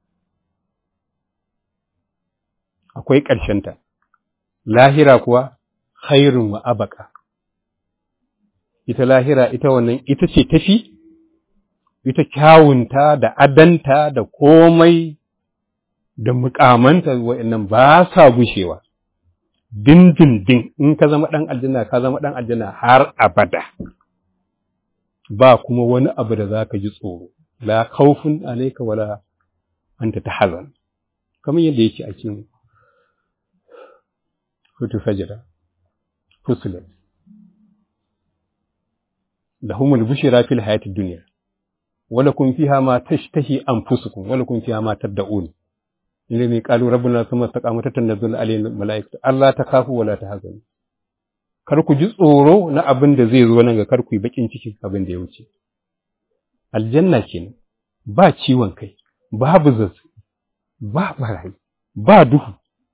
S3: akwai ƙarshenta lahira kuwa khairun wa abaka ita lahira ita wannan ita ce tafi ita kyawunta da adanta da komai da mukamanta wa'annan ba sa gushewa dindindin in ka zama ɗan aljanna ka zama ɗan aljanna har abada ba kuma wani abu da za ka ji tsoro la khawfun alayka wala anta tahzan kamar yadda yake a cikin hutu sajada fusilat lahumul bushra fil hayatid dunya wala kun fiha ma tashtahi anfusukum wala kun fiha ma tad'un inda mai qalu rabbuna thumma istaqamu tatanzul alayhim malaikatu alla takhafu wala tahzanu kar ku ji tsoro na abin da zai zo nan ga kar ku yi bakin cikin abin da ya wuce aljanna kenan ba ciwon kai babu zazzabi ba barayi ba duhu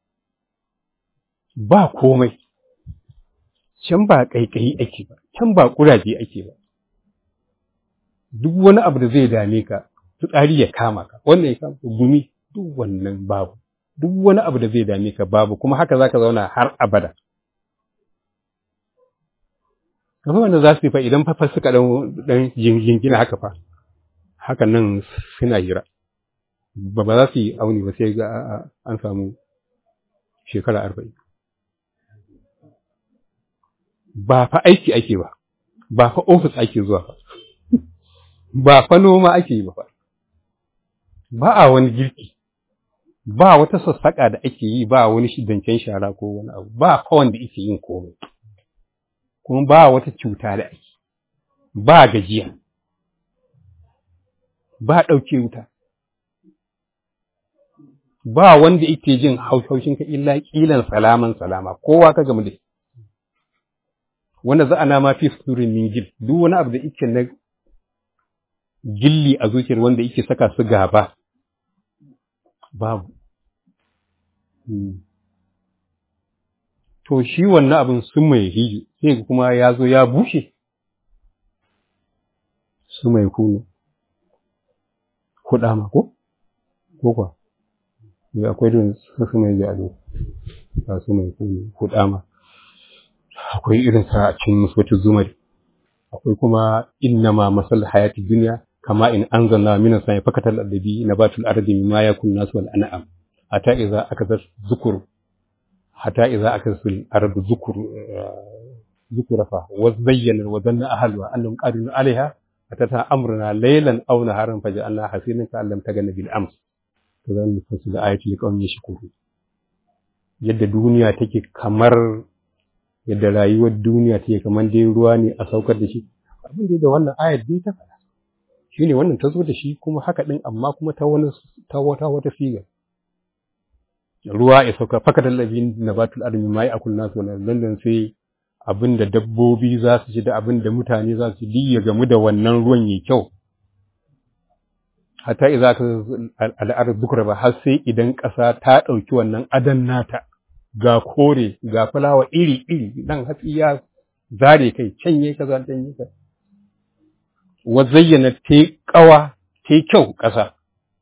S3: ba komai can ba ƙaiƙayi ake ba can ba ƙuraje ake ba duk wani abu da zai dame ka fitsari ya kama ka wannan ya kama gumi duk wannan babu duk wani abu da zai dame ka babu kuma haka zaka zauna har abada kamar wanda za su yi fa idan fa suka dan dan jingina haka fa haka nan suna hira ba ba za su yi auni ba sai ga an samu shekara arba'in ba fa aiki ake ba ba fa ofis ake zuwa ba ba fa noma ake yi ba fa ba a wani girki ba wata sassaƙa da ake yi ba wani shidancen shara ko wani abu ba fa wanda ake yin komai kuma ba wata cuta da ake ba gajiya ba ɗauke wuta ba wanda yake jin haushaushin ka illa ƙilan salaman salama kowa ka gamu da wanda za a nama fi surin min gil duk wani abu da yake na gilli a zuciyar wanda yake saka su gaba babu to shi wannan abin sun mai hiji sai kuma ya zo ya bushe su mai kunu kuɗa ma ko ko kwa ya akwai da su mai jalo ba su mai kunu kuɗa ma akwai irin sa a cikin musbatu zumari akwai kuma innama masal hayati dunya kama in anzalna min as-sama'i fakatal adabi nabatul ardi mimma yakun nas wal an'am hatta idza akazat zukur hatta idza akazatul ardu zukur zukurafa wa zayyana wa dhanna ahluha annahum qadirun 'alayha atata amruna laylan aw naharan faj'alna hasinan ka allam tagana bil ams to zan nufasu da ayati liqawmin yashkuru yadda duniya take kamar yadda rayuwar duniya take kamar dai ruwa ne a saukar da shi abin da wannan ayat dai ta faɗa shine wannan ta zo da shi kuma haka din amma kuma ta wani ta wata wata figa ruwa ya sauka faka labin nabatul armi mai akul nasu wannan landan sai abin da dabbobi za su ci da abin da mutane za su ji ya gamu da wannan ruwan yayi kyau hatta idza ka al'ar zukra ba har sai idan ƙasa ta ɗauki wannan adan nata ga kore ga fulawa iri-iri nan hatsi ya zare kai canye ka za canye ka wa zayyana ta kawa ta kyau ƙasa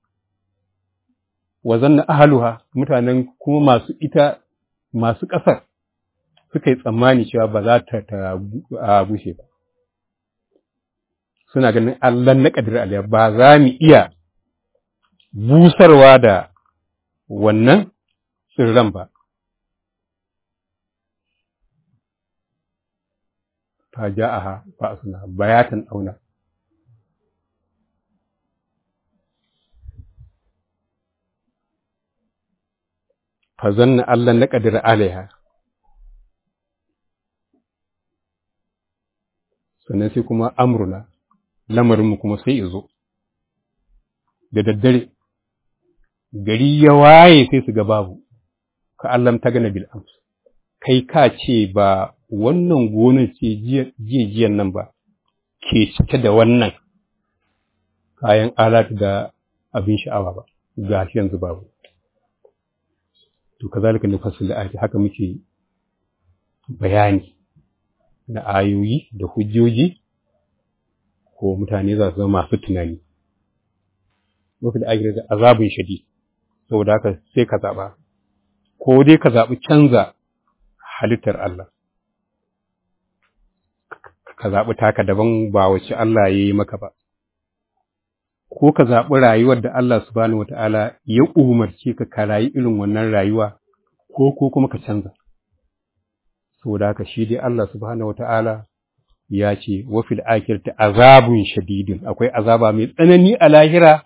S3: wa zanna ahaluha mutanen kuma masu ita masu ƙasar suka yi tsammani cewa ba za ta ta bushe ba suna ganin Allah na ƙadir aliyar ba za mu iya busarwa da wannan tsirran ba فجاءها بأسنا بياتا أو لا فظن أن لن نقدر عليها sannan sai kuma amruna lamarinmu kuma sai izo da daddare gari ya waye sai su ga babu ka allam ta gana bil ams kai ka ce ba wannan gonar ce jiyan nan ba ke cike da wannan kayan alatu da abin sha'awa ba ga shi yanzu babu to kazalika ne fasil ayati haka muke bayani na ayoyi da hujjoji ko mutane za su zama masu tunani mafi da ake da azabin shadi saboda haka sai ka zaɓa ko dai ka zaɓi canza halittar Allah ka zaɓi taka daban ba wacce Allah ya yi maka ba ko ka zaɓi rayuwar da Allah subhanahu wata'ala ya umarce ka ka rayu irin wannan rayuwa ko ko kuma ka canza saboda haka shi dai Allah subhanahu wata'ala ya ce wa fil akhirati azabun shadidin akwai azaba mai tsanani a lahira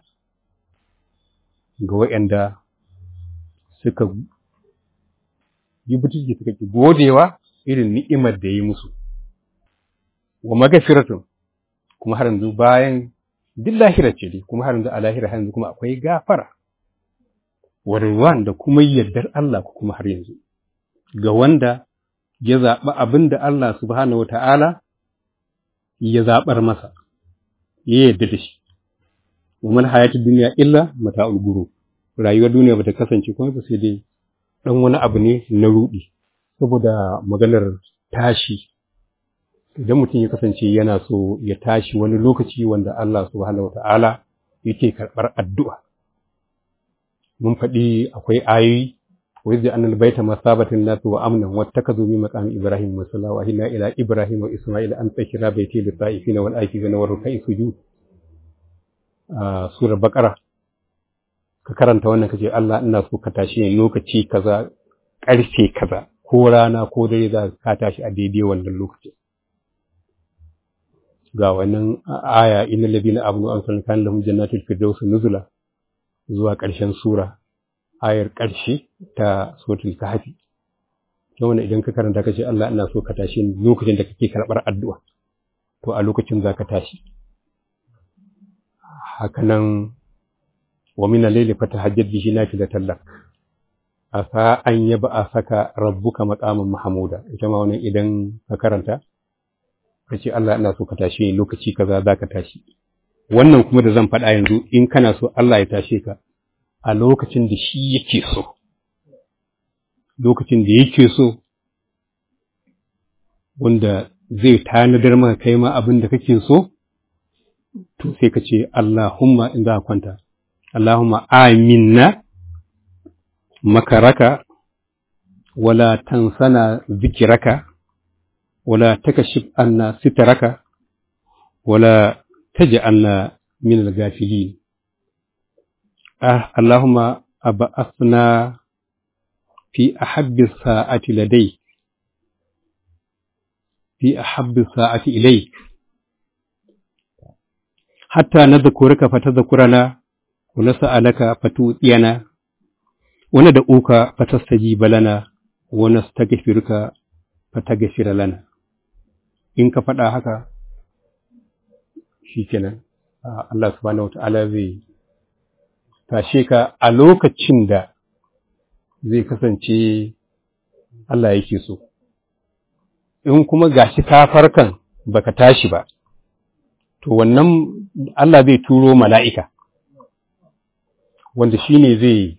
S3: ga waɗanda suka yi butulci suka ki godewa irin ni'imar da ya yi musu wa magafiratun kuma har yanzu bayan duk lahira ce dai kuma har yanzu a lahira har yanzu kuma akwai gafara warwan da kuma yardar Allah kuma har yanzu ga wanda ya zaɓi abin da Allah subhanahu wata'ala ya zaɓar masa ya yarda da shi umar hayatu duniya illa mata'ul guru rayuwar duniya bata kasance kuma ba sai dai dan wani abu ne na rudi saboda maganar tashi idan mutum ya kasance yana so ya tashi wani lokaci wanda Allah subhanahu wata'ala yake karɓar addu'a mun faɗi akwai ayoyi wa yadda annal baita masabatin nasu wa amnan wattakazu min maqami ibrahim musalla wa ila ila ibrahim wa isma'il an tsakira baiti lit ta'ifina wal akifina wa rukai sujud a surar baqara ka karanta wannan kace Allah ina so ka tashi ne lokaci kaza karfe kaza ko rana ko dare za ka tashi a daidai wannan lokaci ga wannan aya innal ladina amanu an kan kan lahum jannatul firdaus nuzula zuwa ƙarshen sura ayar ƙarshe ta suratul kahfi to wannan idan ka karanta kace Allah ina so ka tashi lokacin da kake karɓar addu'a to a lokacin za ka tashi hakanan wa min al-layli fatahajjad bihi nafilatan lak asa an yaba asaka rabbuka maqaman mahmuda ita ma wannan idan ka karanta kace Allah ina so ka tashi lokaci kaza za ka tashi wannan kuma da zan faɗa yanzu in kana so Allah ya tashe ka a lokacin da shi yake so lokacin da yake so wanda zai tanadar maka kai ma abin da kake so to sai ka ce Allahumma in za ka kwanta Allahumma aminna makaraka wala tansana zikiraka wala takashif anna sitaraka wala taj'alna min al-ghafilin ah Allahumma ab'athna fi ahabbi sa'ati ladayk في أحب الساعة إليك حتى نذكرك فتذكرنا ونسألك فتؤتينا وندعوك فتستجيب لنا ونستغفرك فتغفر لنا in ka faɗa haka shi kenan Allah subhanahu wata'ala zai tashe ka a lokacin da zai kasance Allah yake so in kuma gashi ka farkan baka tashi ba to wannan Allah zai turo mala'ika wanda shine zai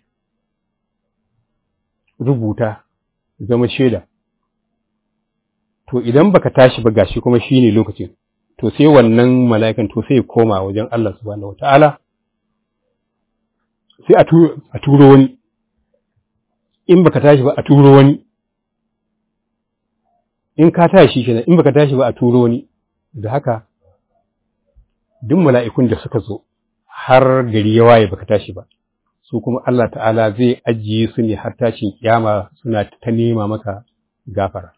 S3: rubuta zama shaida to idan baka tashi ba gashi kuma shine lokacin to sai wannan mala'ikan to sai koma wajen Allah subhanahu wataala sai a turo wani in baka tashi ba a turo wani in ka tashi kenan in baka tashi ba a turo wani da haka duk mala'ikun da suka zo har gari ya waye baka tashi ba su kuma Allah ta'ala zai ajiye su ne har tashin kiyama suna ta nema maka gafara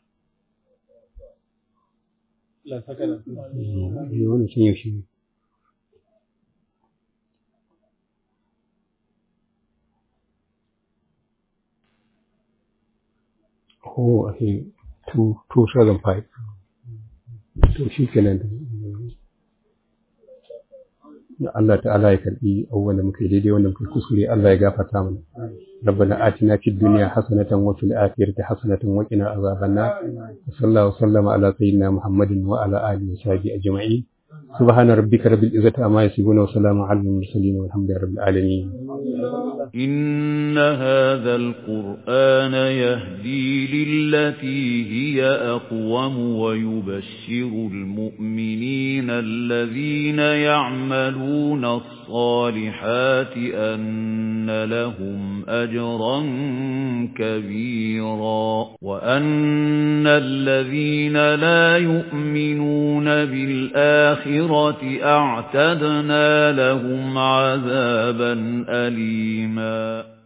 S3: Oh, I think 2005 to shi kenan da Allah ta'ala ya karbi abubuwan da muka yi daidai wanda muka kuskure Allah ya gafarta mana ربنا آتنا في الدنيا حسنة وفي الآخرة حسنة وقنا عذاب النار وصلى الله وسلم على سيدنا محمد وعلى آله وصحبه أجمعين سبحان ربك رب العزة عما يصفون وسلام على المرسلين والحمد لله رب العالمين
S1: إن هذا القرآن يهدي للتي هي أقوم ويبشر المؤمنين الذين يعملون الصالحات أن لهم أجرا كبيرا وأن الذين لا يؤمنون بالآخرة أعتدنا لهم عذابا أليما